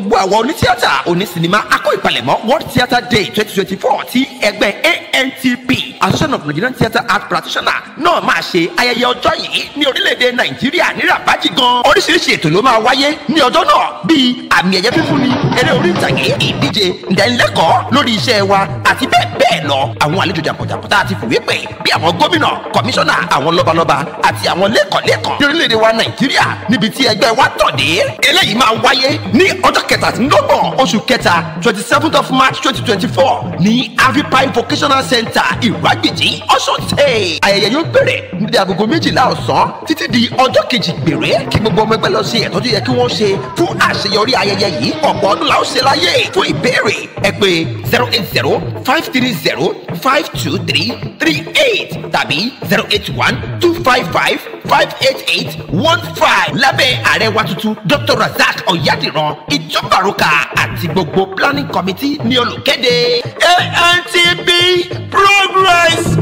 gbogbo àwọn onítíátà onísinimá akọ ìpalẹ̀mọ́ world theatre day twenty twenty four ti ẹgbẹ́ antp association of nigerian theatre art practitioners náà máa ṣe ayẹyẹ ọjọ́ yìí ní orílẹ̀-èdè nàìjíríà ní rabaji gan oríṣiríṣi ètò ló máa wáyé ní ọjọ́ náà bíi àmì ẹ̀yẹ fífúnni eré orí ìtàgé ìdíje ìdánilẹ́kọ̀ọ́ lórí iṣẹ́ wa àti bẹ́ẹ̀ bẹ́ẹ̀ lọ àwọn àlejò jàǹkànjàǹkàn tá a ti fìwé pè bí àwọn gómìnà kọmíṣánná àwọn lọ́balọ́ba àti àwọn lẹ́kọ̀ọ́lẹ́kọ̀ọ́ ní orílẹ̀-èdè wa nàìjíríà níbi tí ẹgbẹ́ wa tọ̀ dé eléyìí máa wáyé ní ọjọ́ kẹtàdínlọ́gbọ̀n oṣù kẹta twenty seventh of march twenty twenty four ní avipai vocational center ìwágbèjì ọ̀ṣun state ayẹyẹ yóò bẹ̀rẹ̀ ní agogo méjìlá ọ̀sán títí di ọjọ́ kejì gbèrè kí gbogbo ọmọ ẹgbẹ́ lọ ṣe ẹ̀tọ́ tó yẹ kí wọ́n ṣe fún àṣeyọrí ayẹyẹ yìí ọ̀pọ̀ ọdún la ó ṣe láyé fún ìbéèrè ẹ pè zero eight zero five three zero five two three three eight tàbí zero eight one two five five five eight eight one five lábẹ́ ààrẹ wa tuntun dr razak ọ̀yádìran ìjọbaruka àti gbogbo planning committee ní olùkéde antp progress.